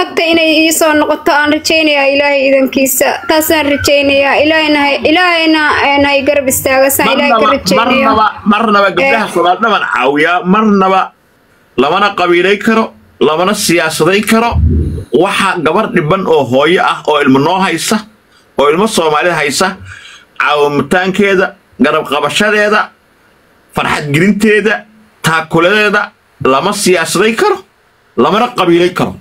tagta inay iisoo noqoto aan rajaynayaa ilaahay idankiisa taasaan rajaynayaa ilaahayna hay- ilaahayna een, hay garab istaagasaan ilaahay ka marnaba rajaynayo marnaba marnaba gabdhaha soomaali dhaban caawiyaa marnaba lamana qabiilay karo lamana siyaasaday karo waxa gabar dhiban oo hooyo ah oo ilmo noo haysa oo ilmo soomaalida haysa caawimitaankeeda garab qabashadeeda farxad gelinteeda taakuladeeda lama siyaasaday karo lamana qabiilay karo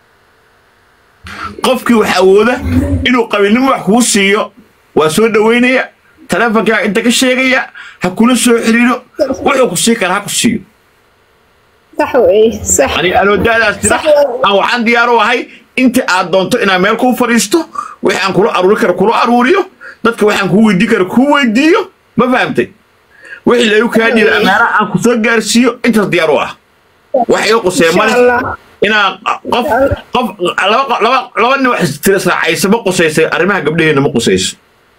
qofkii wax awooda inuu qabiilnimo wax kuu siiyo waa soo dhoweynaya taleefonkaaga inta ka sheegaya ha kula soo xiriiro wuxuu ku sii kara ha ku siiyo sax weeye sax ani anoo daadaas jira Sax weeye. aan waxaan diyaar u ahay inta aad doonto inaan meel kuu fadhiisto wixii aan kula aruuri karo kula aruuriyo dadka waxaan kuu weydiin karo kuu weydiiyo ma fahamtay wixii lagu kaa dhiiba amaana aan ku soo gaarsiiyo intaas diyaar u ah wax iga qusee insha male allah inaan qof qof laba laba laba nin wax tira israacaysa ma qusaysay arrimaha gabdhaheena ma qusayso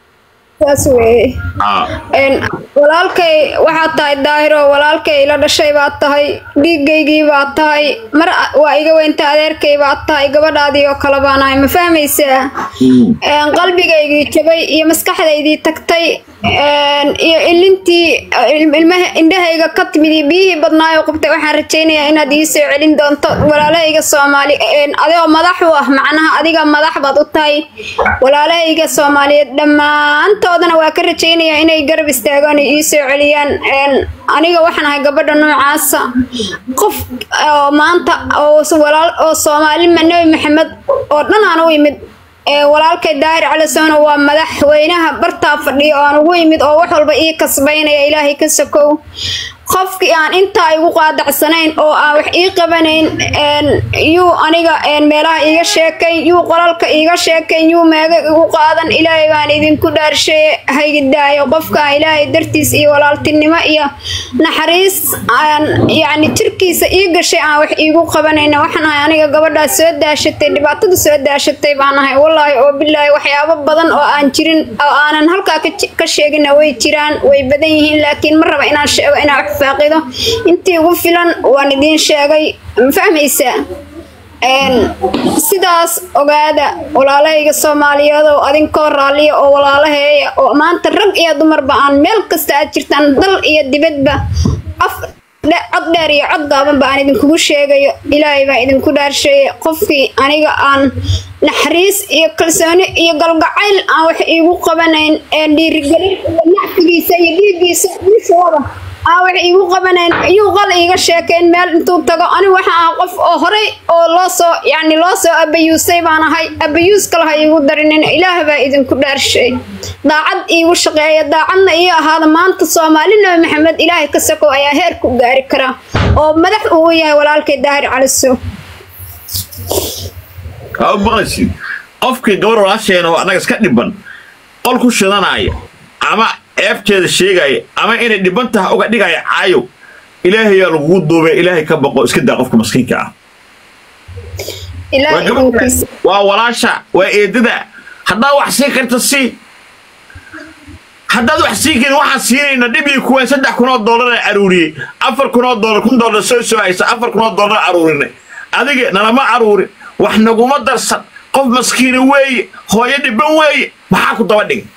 saas weeye Ah. Een, walaalkay waxaad tahay daahiro walaalkay ila dhashay baad tahay dhiigaygii baad tahay mar waa iga weynta adeerkay baad tahay gabadhaadii oo kale baan ahay ma fahmaysaa Een, qalbigaygii jabay iyo maskaxdaydii tagtay een, iyo ilintii il- ilmaha indhahayga ka timid iyo biyihii badnaayoo qabtay waxaan rajaynayaa inaad ii soo celin doonto walaalahayga soomaali een, adigoo madax u ah macnaha adiga madax baad u tahay walaalahayga soomaaliyeed dhammaantoodana waa ka rajaynayaa inay garab istaagaan oo ii soo celiyaan Een, aniga waxaan ahay gabadha noocaasa qof oo maanta oo s- walaal oo soomaali ma nebi maxamed oo dhan aan u imid ee walaalkay daahir cali soono waa madaxweynaha bartaa fadhiya oo aan ugu imid oo wax walba ii kasbaynaya ilaahay ka sokow qofkii aan intaa igu qaadacsanayn oo aan wax ii qabanayn een, yuu aniga een, meelaha iiga sheekayn yuu qolalka iiga sheekayn yuu meega igu qaadan ilaahay baan idinku dhaarshay haygidaayo qofkaan ilaahay dartiis iyo walaaltinimo iyo naxariis aan yacni jirkiisa ii gashay aan wax iigu qabanayna waxaan ahay aniga gabadhaas soo daashatay dhibaatada soo daashatay baan ahay wallaahi oo bilaahi waxyaabo badan oo aan jirin oo aanan halkaa ka ji- ka sheegina way jiraan way badan yihiin laakiin ma raba inaan sheego inaan wax faaqido intii ugu filan waan idiin sheegay ma fahmaysaa Een, sidaas ogaada walaalahayga soomaaliyeed oo adinkoo raalliya oo walaalaheeya oo maanta rag iyo dumarba aan meel kasta aad jirtaan dal iyo dibadba af dhe- cod dheer iyo cod gaabanba aan idinkugu sheegayo ilaahay baa idinku dhaarsheeye qofkii aniga aan naxariis iyo kalsooni iyo galgacayl aan wax iigu qabanayn ee dhiirigelin iyo nacfigiisa iyo dhiiggiisa wiishooda aan wax iigu qabanayn ayuu qal iiga sheekeen meel intuu tago ani waxa ah qof oo horey oo loo soo yacni loo soo abayuusay baan ahay abayuus kale ha iigu darinin ilaah baa idinku dhaarshay daacad iigu shaqeeya daacadna ii ahaada maanta soomaali nabi maxamed ilaahay ka sokow ayaa heer ku gaari kara oo madax uu yahay walaalkay daahir caliso aa maqlaysid qofkii gabar walaasheena oo annaga iska dhiban qol ku shidanaya ama eebteeda sheegaya ama inay dhiban tahay uga dhigaya caayow ilaahayaa lagugu duubay ilaahay ka baqo iska daa qofka maskiinka ah ilaahay waa gabadha idinkiisa waa walaasha waa eedada haddaad wax siin karta sii haddaad wax siin karin waxaan siinayna dhibii kuween saddex kun oo dollar aan aruuriyey afar kun oo dollar kun dollar soo soo haysa afar kun oo dollar aruurinay adiga nalama aruurin wax naguma darsan qof maskiina weeye hooyo dhiban weeye maxaa ku daba dhigay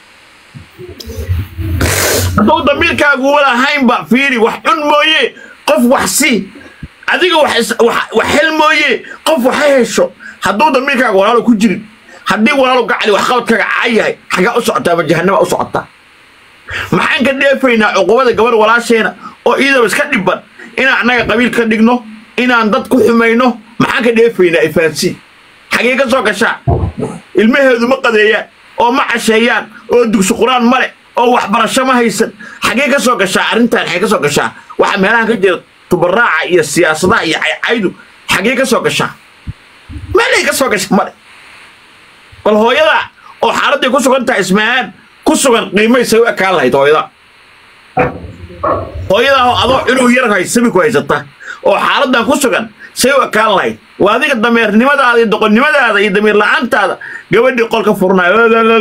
hadduu damiirkaagu walahaynba fiiri wax cun mooye qof wax sii adiga wax is- wax- wax hel mooye qof wax ha hesho hadduu damiirkaaga walaalo ku jirin haddii walaalo gacali wax qabadkaaga caayahay xagaa u socotaa ma jahanama u socotaa maxaan ka dheefaynaa cuqubada gabar walaasheena oo iyadaba iska dhiban inaan annaga qabiil ka dhigno inaan dad ku xumayno maxaan ka dheefaynaa ifahansi xagee ka soo gashaa ilmaheedu ma qadeeyaan oo ma casheeyaan oo dugsi qur-aan male oo waxbarasho ma haysan xagee ka soo gashaa arrintan xagee ka soo gashaa waxa meelahan ka jira tubaraaca iyo siyaasadaha iyo caycaydu xagee ka soo gashaa meelay ka soo gasha male bal hooyada oo xaaladday ku sugan tahay ismaahaan ku sugan qiimaysay u ekaan lahayd hooyada hooyada oo adoo cunug yar haysabi ku haysata oo xaaladan ku sugan say u ekaan lahayd waa adiga dameernimadaada iyo doqonnimadaada iyo damiir la-aantaada gabadhii qolka furnayo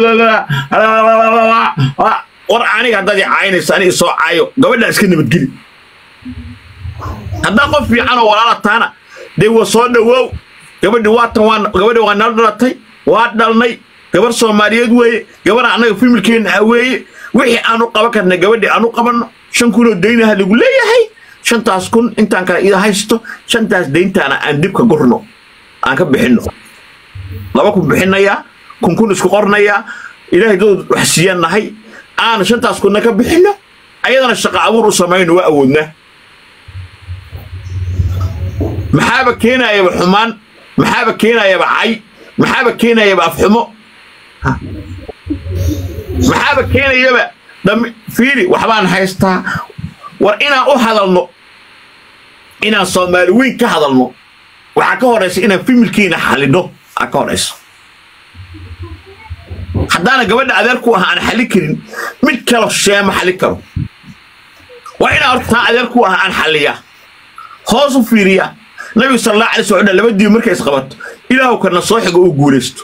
war aniga haddaad i caynayso aniga soo caayo gabadhaa iska nabadgeli haddaa qof fiican oo walaala taana dee wa soo dhawoow gabadhi waatan waa gabadhi waa nala dhalatay waa dhalnay gabar soomaaliyeed weeye gabar annaga familkeenna ah weeye wixii aanu qaban karna gabadhi aanu qabanno shan kunoo daynaha lagu leeyahay shantaas kun intaan kale ida haysto shantaas dayntaana aan dibka gurno aan ka bixinno laba kun bixinayaa kun kun isku qornayaa ilaahay dad wax siiyaan nahay aan shantaas kunna ka bixinno ayadana shaqo abuur u samayno waa awoodnaa maxaaba keenayaba xumaan maxaaba keenayaba cay maxaaba keenayaba afxumo maxaaba keenayaba dami fiiri waxbaan haystaa war inaan u hadalno inaan soomaali weyn ka hadalno waxaa ka horaysa inaan familkiina xalino aa ka horaysa haddaana gabadha adeerku ah aan xallin karin mid kalo sheema xallin karo waa inaan hortaa adeerku ah aan xalliyaa hoos u fiiriyaa nabiga sal allah alay slam laba diib markay isqabato ilaahu kana soo xiga uu guulaysto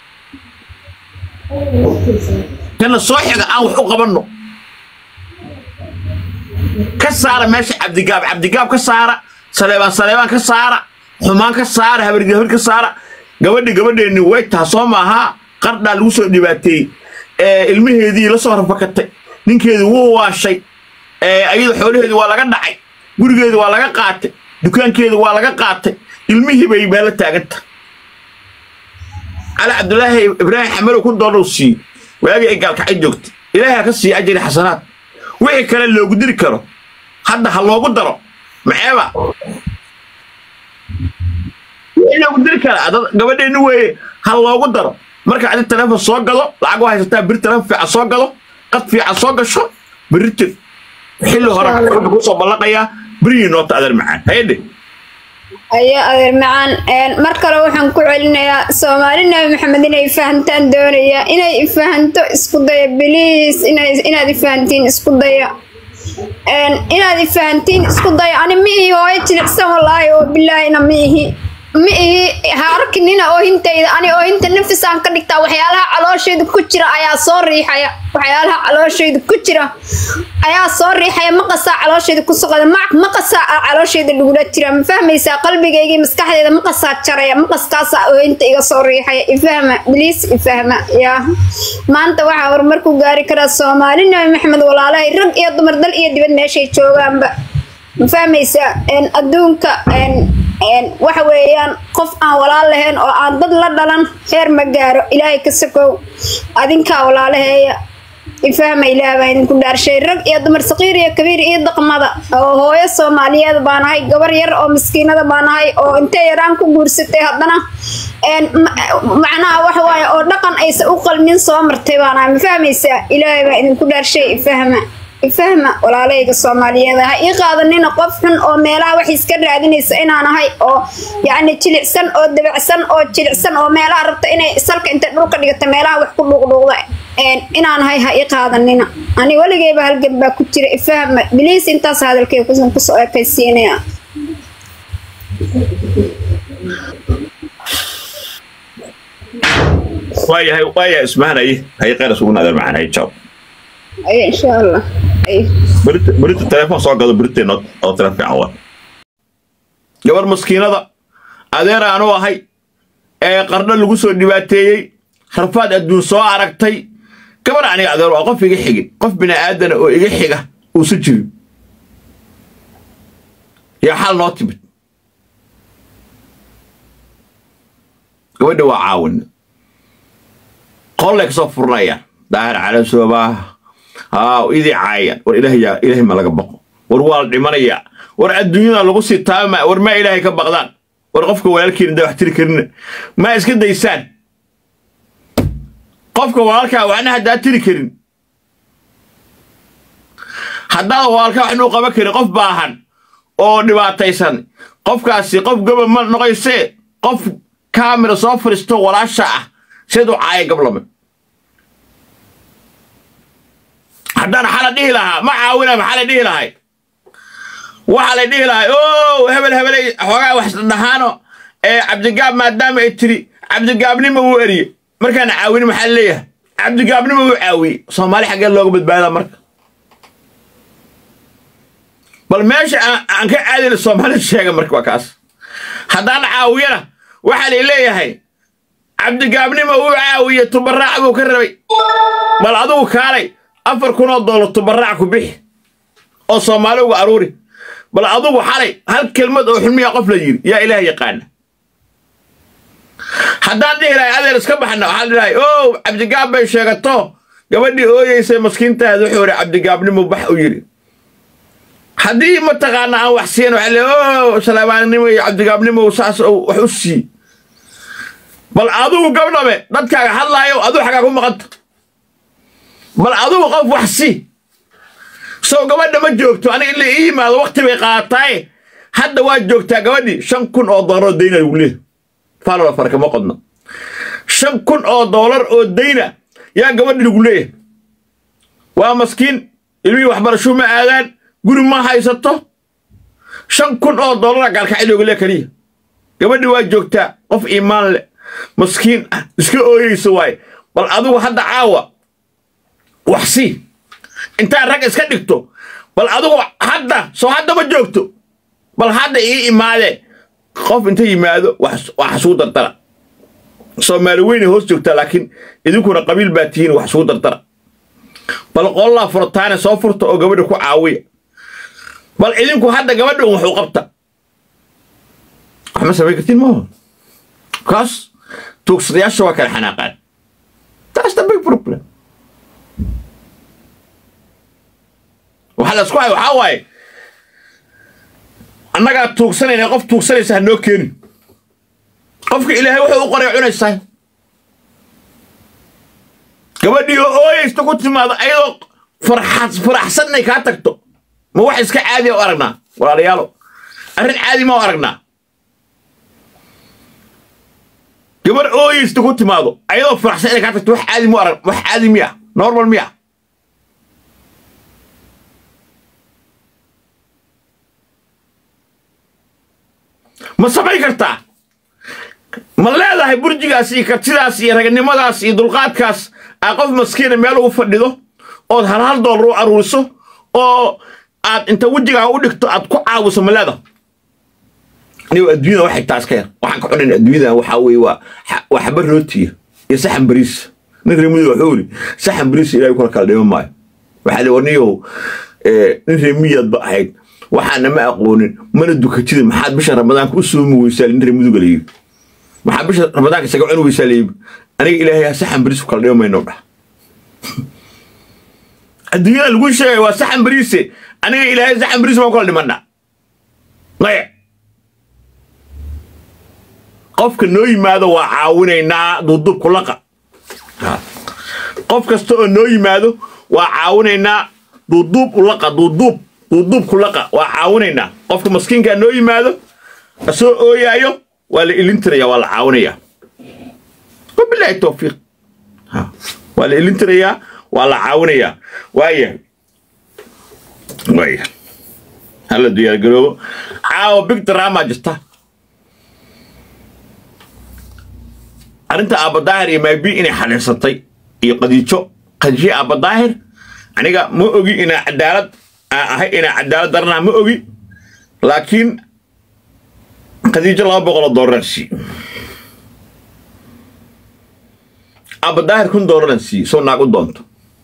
kana soo xiga aan wax u qabanno ka saara meesha cabdigaab cabdigaab ka saara saleebaan saleebaan ka saara xumaan ka saara habargi habar ka saara gabadhi gabadheenni way taha soo maahaa qardhaa lagu soo dhibaateeyey ilmaheedii la soo rafakatay ninkeedii wuu waashay ayada xoolaheedii waa laga dhacay gurigeedii waa laga qaatay dukaankeedii waa laga qaatay ilmihii bay meelo taaganta cali cabdulaahi ibraahim xamadow ku doolow siiyey waagii ay gaalkacay joogtay ilaahay ha ka siiya ajari xasanaad wixii kale loogu diri karo hadda ha loogu daro maxeeba wixii loogu diri karaa dad gabadheenni weeye ha loogu daro marka adi taleefon soo gado lacag waa haysataa beri taleefon fiican soo gado qad fiican soo gasho beri tir xilli hore wuxuu kusoo ballaqayaa berihii noota adeer macaan hayadhe ayo adeer macaan mar kale waxaan ku celinayaa soomaali nabi maxamed inay fahantaan doonaya inay ifahanto isku daya biliis inaad ifahantiin isku daya inaad ifahantiin isku daya ani ma ihi hooyo jilicsan wallaahi oo bilaahina ma ihi ma ihi ha arkinina oohintayda ani oohinta nafisaan ka dhigtaa waxyaalaha calooshayda ku jira ayaa soo riixaya waxyaalaha calooshayda ku jira ayaa soo riixaya maqasaa calooshayda ku soqoda maqasaa calooshayda lagula jira ma fahmaysaa qalbigaygii maskaxdeeda maqasaa jaraya maqaskaasaa oohinta iga soo riixaya ifahma biliis ifahma yaa maanta waxaa horumar ku gaari karaa soomaali nabi maxamed walaalahay rag iyo dumar dal iyo dibad meeshay joogaanba ma fahmaysaa adduunka waxa weeyaan qof aan walaal lahayn oo aan dad la dhalan heer ma gaaro ilaahay ka sokow adinkaa walaalaheeya ifahma ilaah baa idinku dhaarshay rag iyo dumar saqiir iyo kabiir iyo daqmada oo hooyo soomaaliyeed baan ahay gabar yar oo maskiinada baan ahay oo intay yaraan ku guursatay haddana macnaha waxa waaye oo dhaqan aysan u qalmin soo martay baan ahay ma fahmaysaa ilaahay baa idinku dhaarshay ifahma ifahma walaalayga soomaaliyeed ha ii qaadanina qof xun oo meelaha wax iska raadinaysa inaan ahay oo yacni jilicsan oo dabacsan oo jilicsan oo meelaha rabta inay salka intay dhulka dhigata meelaha wax ku dhuuqdhuuqda inaan ahay ha ii qaadanina ani weligeyba halgan baa ku jira ifahma biliis intaas hadalkay kusan kusoo ekaysiinaya waayahay waayahay ismahanay hay qeyras ugu naadar macaan hay jaw ay insha allah ay berita berita telefoon soo gado beriteen oo tele fiican wa gabar maskiinada adeer aanu ahay ee qardho lagu soo dhibaateeyey harfaad adduun soo aragtay gabar aniga adeer waa qof iga xigin qof bini aadana oo iga xiga uusa jirin yaa xal noo timid gabadha waa caawina qollay kasoo furanayaan daahir cala soobaa haa idii caayaan war ilaah yaa ilaahay ma laga baqo war waa la dhimanayaa war adduunyada lagu sii taama war maa ilaahay ka baqdaan war qofka walaalkiina da wax tiri karina maa iska daysaan qofka walaalkaa waxna haddaa tiri karin haddaad walaalkaa waxnuu qaban karin qof baahan oo dhibaataysan qofkaasi qof goba ma noqoysee qof kaamira soo fadhiisto walaasha ah seed u caaya gablame haddaan xala dhihi lahaa ma caawina maxaa la dhihi lahay waxaa la dhihi lahay o hebel hebelay xoogaa wax dhahaano ee cabdigaab maadaama ay tiri cabdigaabnima wuu eriye markaan caawini maxaa leeyahay cabdigaabnima wuu caawiyey soomaali xaggee looga badbaada marka bal meesha aan ka caadina soomaalida sheega marka waa kaas haddaan caawiyana waxaa lay leeyahay cabdigaabnimo uu caawiye tubaraac buu ka rabay bal adugu kaalay afar kunoo doolar tubaraac ku bixi oo soomaali uga aruuri bal adugu xalay hal kelmad oo xulmiya qof la yidhi yaa ilaah yaqaana haddaan dhihi lahay adeer iska baxna waxaan dhihi lahay ow cabdigaab bay sheegato gabadhii ooyeysay maskiintaada wuxuu yidhi cabdigaabnimo bax u yidhi haddii mataqaana aan wax siin waxa le o salaabaannimo iyo cabdigaabnimo saas wax u sii bal adugu gabdhabe dadkaaga hadlaayo aduu xagaa ku maqanta bal adugu qof wax sii sow gabadha ma joogto aniga ila ii yimaado wakti bay qaataaye hadda waa joogtaa gabadhii shan kun oo doolar oo dayna lagu leeyahy faalala farkama qodno shan kun oo doolar oo dayna yaa gabadhi lagu leeyahay waa maskiin ilmihii waxbarashuu ma aadaan guri ma haysato shan kun oo doolara gaalkacay looga lee keliya gabadhi waa joogtaa qof iimaan leh maskiin ah iska ooyeysa waaye bal adigu hadda caawa wax sii intaad rag iska dhigto bal adigu hadda soo hadda ma joogto bal hadda ii imaadee qof inta yimaado wax xasugu dardara soomaali weynay hoos joogtaa laakiin idinkuna qabiil baa tihiin wax isugu dardara bal qollaa furtaane soo furta oo gabadha ku caawiya bal idinku hadda gabadha un waxu qabta wax ma samayn kartiin maaho kaas tuugsadayaasha waa kala xanaaqaan taas the big problem waxaa la isku hay waxaa waaye annagaa tuugsanayna qof tuugsanaysa ha noo keenin qofka ilaahay wuxuu u qoray cunaysaa gabadhii oo ooyeysta ku timaado ayadoo faraxsan inay kaa tagto ma wax iska caadiya u aragnaa walaalayaalo arrin caadi ma u aragnaa gabar ooyeysta ku timaado ayadoo faraxsan inay kaa tagto wax caadi ma arag wax caadi miya normal miya ma samayn kartaa ma leedahay burjigaas iyo kartidaas iyo raganimadaas iyo dulqaadkaas aa qof maskiina meel ugu fadhido ood hal hal doolar u aruuriso oo aad inta wejigaa u dhigto aad ku caawiso ma leedahay anigo adduunyada waxay taas ka yar waxaan ka cunayn adduunyada waxaa weeye waa waa xaba rootiya iyo saxan bariis nin reemiyo wuxuu yidhi saxan bariis ilaahay kula kala dhima maayo waxaa li warniyow nin reemiyaad ba ahayd waxaana ma aqoonin mana dukatida maxaad bisha ramadaanka u soomi weysaa nin reemiduga la yidhi maxaa bisha ramadaanka isaga cuni weysaa layidhi aniga ilaahay saxan bariis ku kala dhima mayno dhah adduunyada lagu sheegay waa saxan bariise aniga ilaahay saxan bariis baan kula dhimanna maya qofka noo yimaado waa caawinaynaa duuduub kulaqa qof kasta oo noo yimaado waa caawinaynaa duuduub ulaqa duuduub duuduub kulaqa waa caawinaynaa qofka maskiinkaa noo yimaado asoo ooyaayo waa la ilintiraya waa la caawinayaa wabilaahi towfiiq waa la ilintirayaa waa la caawinayaa waaya waaya hala diyaargaroobo caawa big drama jirta arrinta aabadaahir iyo maybi inay xaliirsatay iyo qadiijo qadiijo aabadaahir aniga ma ogi inaa cadaalad aan ahay inaa cadaalad daranaa ma ogi laakiin qadiijo laba boqoloo doolaraan sii aabadaahir kun doolaraan sii soo naag u doonto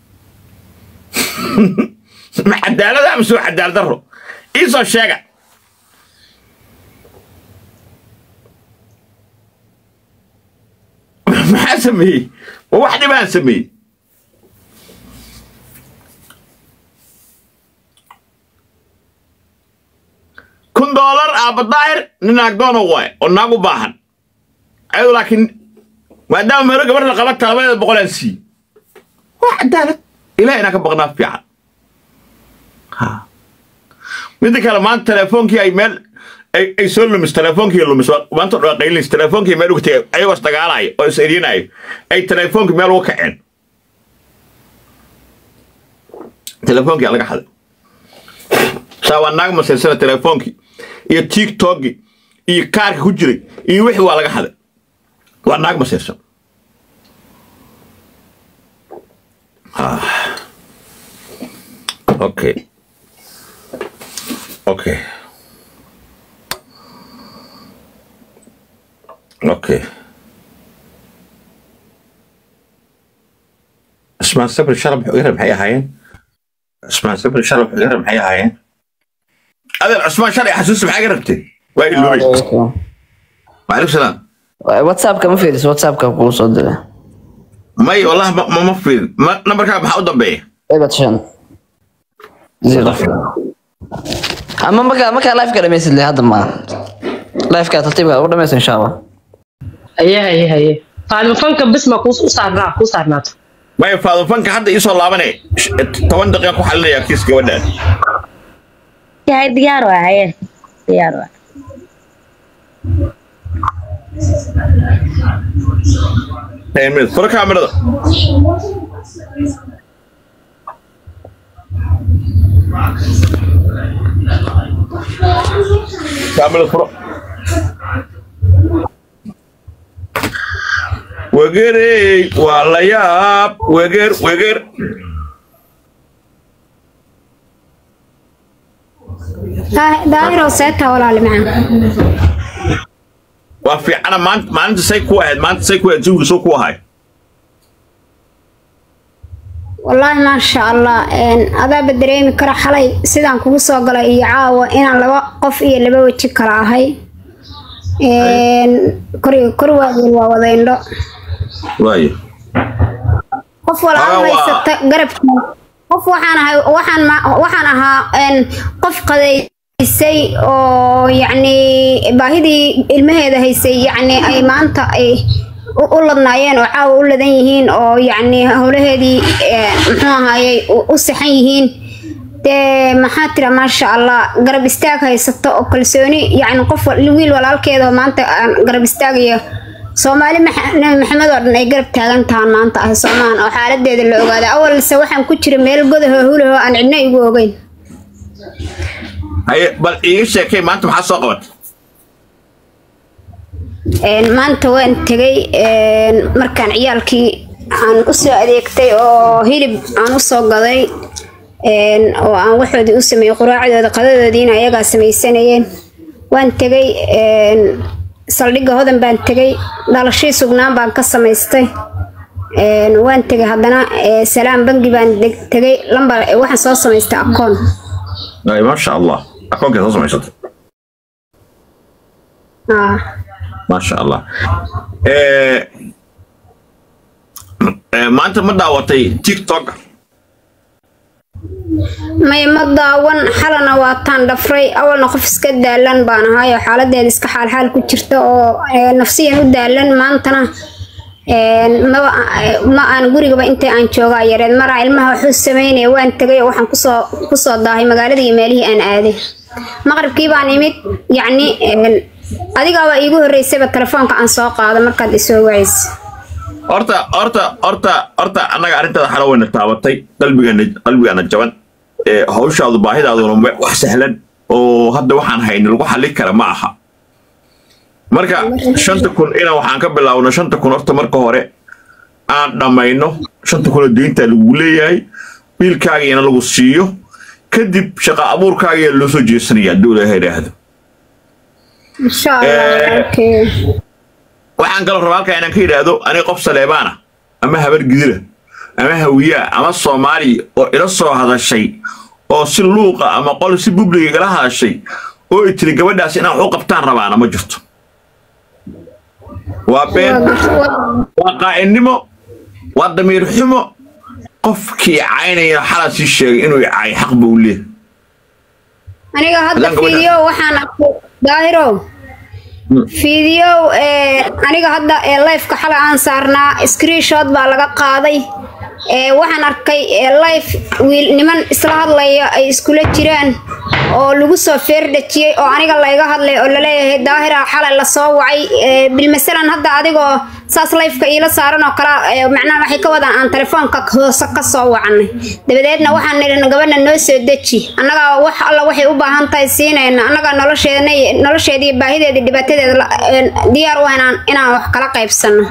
ma cadaalada ama soo cadaalad daro iisoo sheega maxaa sameeyey ma wax dhibaan sameeyey kun doolar aabadaahir nin naagdoona waaye oo naag u baahan ayado laakiin maadaama mero gabar la qaba talabadeeda boqolaan sii waa cadaalad ilaah inaan ka baqnaa fiican midda kale maanta telefoonkii ay meel ay soo lumis telefoonkii lumis maanta dhaa qaylinis telefoonkii meel uga tegay ayagoo isdagaalaya oo is eryanaya ay telefoonkii meel uga kaceen telefoonkii laga xaday saa waa naag masaysana telefoonkii iyo tiktokii iyo kaarka ku jiray iyo wixii waa laga xaday waa naag masaysan okay okay okay cismaan sabri shalab xugara maxay ahaayeen cismaan sabri shalab xugara maxay ahaayeen adeer cismaan shalay xasuusi maxaa ga rabtay waa iloobay waalaikum salaam whatsappka ma fiiriso whatsappka kuu soo dira may wallah ma ma ma fiirin ma nambarkaa maxaa u dambeeya ebat shan zero ama markaa markaa live ka dhamaysid le hadda ma live ka tartiibka u dhamaysa insha allah haye haye haye faalifanka bis ma kuu saarnaa kuu saarnaato may faadufanka hadda iisoo laabane sh- toban daqiiqa ku xalinayaa kiis gabadhaan yahay diyaar waa haye diyaar waa ten minutes furo kaamirada kaamirada furo wegerey waa la yaab weger weger Daa- daahiro seeta walaali macaan waa fiicana maanta maalinta say ku ahayd maanta say ku ahayd jawiga soo ku ahay wallaahi maasha allah een, adaaba dareemi kara xalay sidaan kugu soo galay iyo caawa inaan laba qof iyo laba weji kala ahay Een, kor kor waaweyn waa wada indho waayo qof walaal Aa, waa- haysata garabkii qof waxaan ahay waxaan ma- waxaan ahaa een, qof qadaysay oo yacni baahidii ilmaheeda haysay yacni ay maanta ay u u ladnaayeen oo caawa u ladan yihiin oo yacni howlaheedii ee, muxuu ahaayey u- u saxan yihiin dee maxaa tira maasha allah garab istaag haysato oo kalsooni yacni qof wal- wiil walaalkeeda oo maanta aan garab istaagayo soomaali maxa- nabi maxamed oo dhan ay garab taagan tahaan maanta ah soomaan oo xaaladeeda la ogaada awalse waxaan ku jira meel godaho hulaho aan cidna igu ogeyn haye bal iiga sheekay maanta maxaa soo qabatay Een, maanta waan tegay een, markaan ciyaalkii aan u soo adeegtay oo hilib aan u soo gaday een, oo aan waxoodii u sameeyey quraacdooda qadadoodiina ayagaa samaysanayeen waan tegay een, saldhigga hodan baan tegay dhalashii sugnaan baan ka samaystay een, waan tegay haddana ee, salaam bangi baan deg- tegay lambar waxaan soo samaystay akoon Ay, maasha allah akoonkeed soo samaysatay Ah. maasha allah Eh, eh, maanta ma daawatay tiktok may ma daawan xalana waataan dhafray awalna qof iska daalan baan ahay oo xaaladeeda iska xaalxaal ku jirta oo ee, nafsiyan u daalan maantana een, maba ma aan gurigaba inta aan joogaa yareed maraa ilmaha waxuu sameynaya waan tegay oo waxaan kusoo kusoo daahay magaaladii iyo meelihii aan aaday maqribkii baan imid yacni een, adigaaba iigu horreysayba telefoonka aan soo qaado markaad isoo wacaysa horta horta horta horta annaga arrintaada xalo wayna taabatay qalbigana qalbigana jaban ee hawshaadu baahidaaduna ma- wax sahlan oo hadda waxaan hayni lagu xallin kara ma aha marka shanta kun ina waxaan ka bilaabno shanta kun horta marka hore aan dhammayno shanta kun oo deynta lagu leeyahay wiilkaagiina lagu siiyo kadib shaqa abuurkaagiyaa loo soo jeesanaya hadduu ilaahay idhaahdo insha allah Eh. okay. waxaan kaloo rabaa halkaa inaan ka yidhaahdo aniga qof saleebaana ama habar gidira ama hawiyaa ama soomaali oo ila soo hadashay oo si luuqa ama qol si bubliga igala hadashay oo ay tiri gabadhaas inaan wax u qabtaan rabaana ma jirto waa been waa qaa'inimo waa damiir xumo qofkii caynaya xalaa sii sheegay inuu cay xaq buu leeyahay aniga hadda Haddaan gabadha- fiidiyo waxaan arkay daahirow fiidiyow ee aniga hadda ee lifeka xalay aan saarnaa screenshot baa laga qaaday ee waxaan arkay ee life wiil niman isla hadlaya ay iskula jiraan oo lagu soo feerdhajiyey oo aniga layga hadlay oo laleeyahay daahira xalay lasoo wacay ee bilmasalan hadda adigoo saas lifeka iila saaran oo kale ee macnaha waxay ka wadaan aan telefoonka hoose ka soo wacanay dabadeedna waxaan nidhi gabadha noo soo deji annagaa wax alla waxay u baahan tahay siinayna annagaa nolosheedna nolosheeda iyo baahideeda iyo dhibaatadeeda la- een, diyaar u ah inaan inaan wax kala qaybsano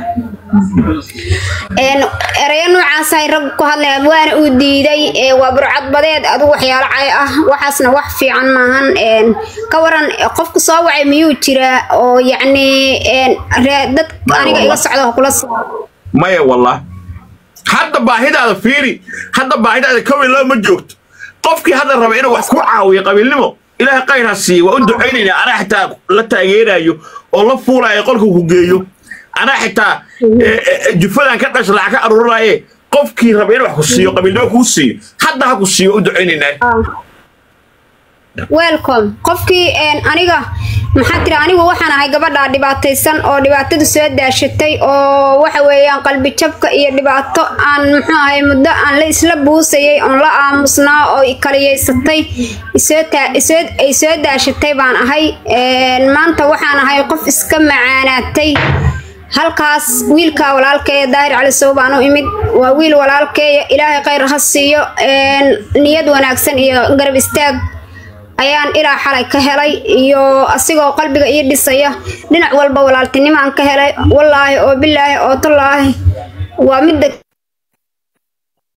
een ereyo noocaas ay rag ku hadlayaan waana uu diiday ee waa burcad badeed adigu waxyaalo cay ah waxaasna wax fiican maahan een ka waran qofku soo wacay miyuu jiraa oo yacni een ree- dad aniga iga socda oo kula soo maya wallah hadda baahidaada fiiri hadda baahidaada kow iyo laba ma joogto qofkii hadda raba inuu wax ku caawiyo qabiilnimo ilaahay khayr ha siiyo waa u ducaynaynaa anaa xitaa la taageerayo oo la fuulayo qolka ku geeyo anaa xitaa eh, eh, jufadan ka dhasha lacag ka aruurinaye qofkii raba inuu wax ku siiyo qabiilnimo kuu siiyo hadda ha ku siiyo u ducaynaynaa welcome qofkii een aniga maxaa tiri anigu waxaan ahay gabadha dhibaataysan oo dhibaatada soo daashatay oo waxa weeyaan qalbi jabka iyo dhibaato aan muxuu ahay muddo aan la isla buusayay oon la aamusnaa oo i kaliyaysatay isoo taa- isoo ay soo daashatay baan ahay een maanta waxaan ahay qof iska macaanaatay halkaas wiilka walaalkeeya daahir cali sow baan u imid waa wiil walaalkeeya ilaahay khayr ha siiyo een niyad wanaagsan iyo garab istaag ayaan ilaa xalay ka helay iyo asigoo qalbiga ii dhisaya dhinac walba walaaltinimaan ka helay wallaahi oo bilaahi oo tallaahi waa midda